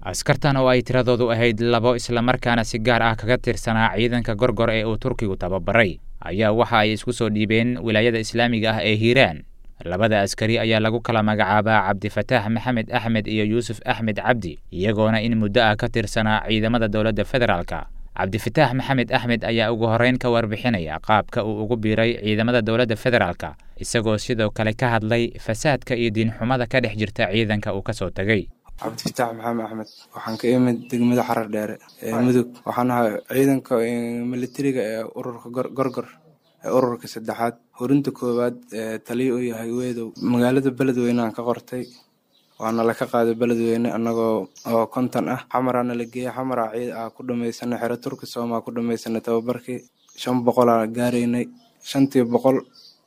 askartan oo ay tiradoodu ahayd labo islamarkaana si gaar ah kaga tirsanaa ciidanka gorgor ee uu turkigu tababaray ayaa waxa ay isku soo dhiibeen wilaayada islaamiga ah ee hiiraan labada askari ayaa lagu kala magacaabaa cabdifataax maxamed axmed iyo yuusuf axmed cabdi iyagoona in muddo ah ka tirsanaa ciidamada dowladda federaalka cabdifataax maxamed axmed ayaa ugu horreyn ka warbixinaya qaabka uu ugu biiray ciidamada dowladda federaalka isagoo sidoo kale ka hadlay fasaadka iyo diinxumada ka dhex jirta ciidanka uu kasoo tegey cabdifataax maxamed axmed waxaan ka imid degmada xarar dheere ee mudug waxaan ahay ciidanka militariga ee ururka gorgor ee ururka saddexaad horinta koowaad ee taliyo u yahay weedow magaalada beledweyne aan ka qortay waana laka qaaday beledweyne anagoo oo konton ah xamaraana la geeyey xamara ciid ah ku dhamaysanay xero turki soomaa ku dhamaysanay tababarkii shan boqolaa gaaraynay shantii boqol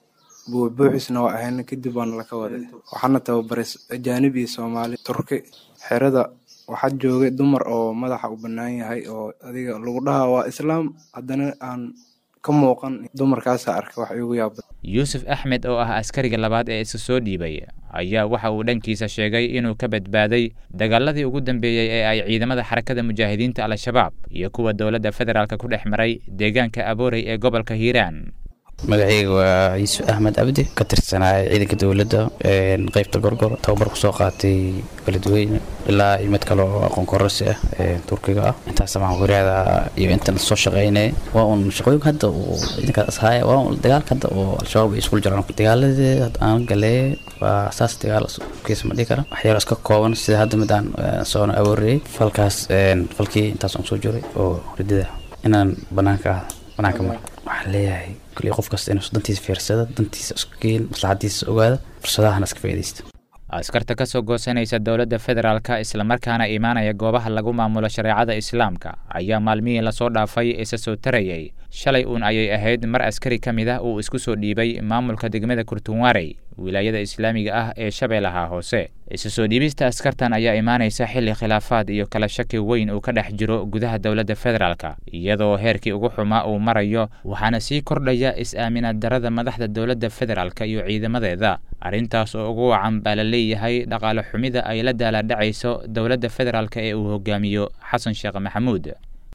buubuuxisna waa ahayna kadib waana laka waday waxaana tababaray ajaanib iyo soomaali turki xerada waxaa joogay dumar oo madaxa u bannaan yahay oo adiga lagu dhahaa waa islaam haddana aan ka muuqan dumarkaasa arkay wax igu yaaba yuusuf axmed oo ah askariga labaad ee isa soo dhiibay ayaa waxa uu dhankiisa sheegay inuu ka badbaaday dagaaladii ugu dambeeyey ee ay ciidamada xarakada mujaahidiinta al-shabaab iyo kuwa dowladda federaalk ku dhex maray deegaanka aboorey ee gobolka hiiraan magacayga waa yuusuf axmed cabdi ka tirsanaa ciidanka dowladda qeybta gorgor tababar kusoo qaatay beledweyne ilaa iyo mid kale oo aqoon kororsi ah turkiga ah intaas waxaan wariyaada iyo intan soo shaqaynay waa un shaqooyinka hadda uu ciidankaas ashaaya waa un dagaalka hadda oo al-shabaab ay iskul jiraan dagaaladii aan galee waa saas dagaal kiisa ma dhihi kara waxyaalo iska kooban sida hadda mid aan soona awooriyey falkaas falkii intaas aan soo jiray oo ridida inaan banaanka banaanka mar waxaan leeyahay kulli qof kasta inuu dantiisa fiirsada dantiisa isku geen maslaxadiisa ogaada fursadahana iska faa'iidaysta askarta ka soo goosanaysa dowladda federaalka islamarkaana imaanaya goobaha lagu maamulo shareecada islaamka ayaa maalmihii lasoo dhaafay isa soo tarayay shalay uun ayay ahayd mar askari ka mid ah uu isku soo dhiibay maamulka degmada kurtunwarey wilaayada islaamiga ah ee shabeellaha hoose isa soo dhiibista askartan ayaa imaanaysa xilli khilaafaad iyo kala shaki weyn uu ka dhex jiro gudaha dowladda federaalka iyadoo heerkii ugu xumaa uu marayo waxaana sii kordhaya is-aaminaad darada madaxda dowladda federaalka iyo ciidamadeeda arrintaas oo ugu wacan baa la leeyahay dhaqaale xumida ay la daaladhacayso dowladda federaalk ee uu hogaamiyo xasan sheekh maxamuud